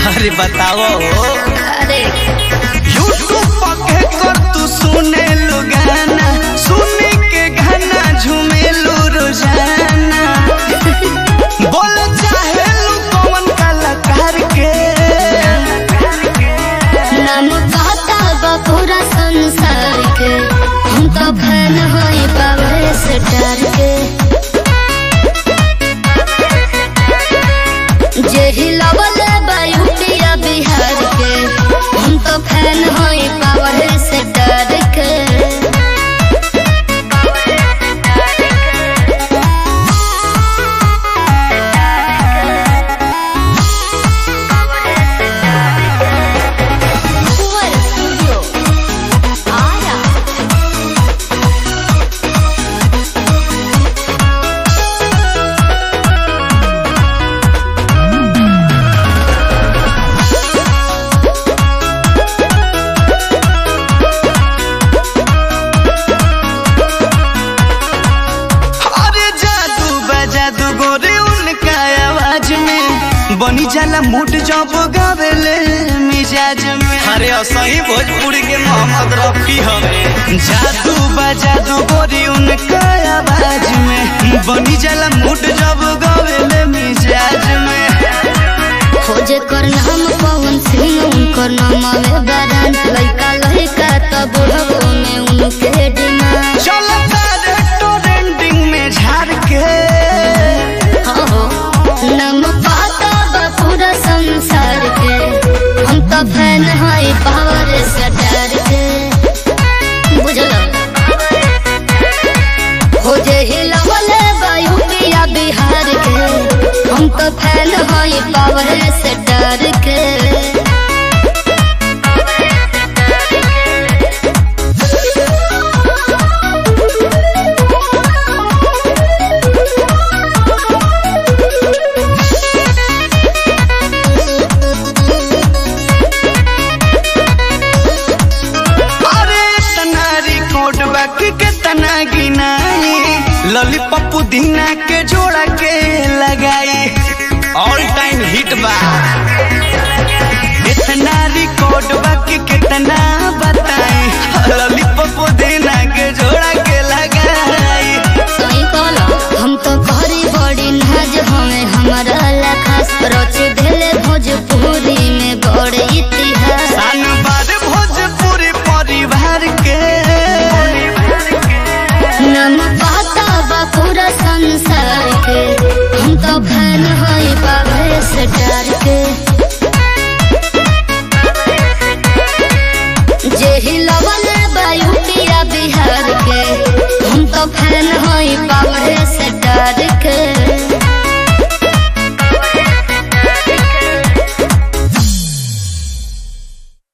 अरे बताओ अरे यूट्यूब पर कर तू सुने लो गाना सुने के गाना झूमेलू रोजाना बोल चाहे लू कौन कलाकार के नाम कहता बा पूरा संसार के हम तो फैन होई पावर स्टार के जे हिलावल बा यूपिया बिहार के हम तो फैन होई पावर स्टार के Fuera Studio. Ara. अरे जादू बजादू गोरे उनका आवाज में बनी जाला मूड जब गावेले मिजाज में अरे असही भोजपुरी के मोहम्मद रफी हवे जादू बजादू गोरी उनका आवाज में बनी जाला मूड जब गावेले मिजाज में खोजे कर नाम पवन सिंह उनकर नाम में बरान लड़का लड़का तो बुढ़बो में उनके डिमांड चलता रेस्टोरेंटिंग में झाड़ के हो हो नाम पाता बा पूरा संसार के हम तो फैन हई पावर स्टार के बुझलो हो जे हिलावले बा यूपिया बिहार के हम तो फैन हई पावर स्टार के अरे तना रिकॉर्ड बाकी के तना गिनाई लॉलीपॉप पुदीना के जोड़ा के लगाई ऑल टाइम हिट बा इतना रिकॉर्ड बाकी कितना बताई लॉलीपॉप पुदीना के जोड़ा के लगाई सही कहला हम तो कहरी बड़ी नाज हमें हमारा लखास रच देले भोजपुरी में बड़े इतिहास सान बार भोजपुरी परिवार के नाम पाता बा पूरा संसार के हम तो फैन हई पावे स्टार के जे हिलावल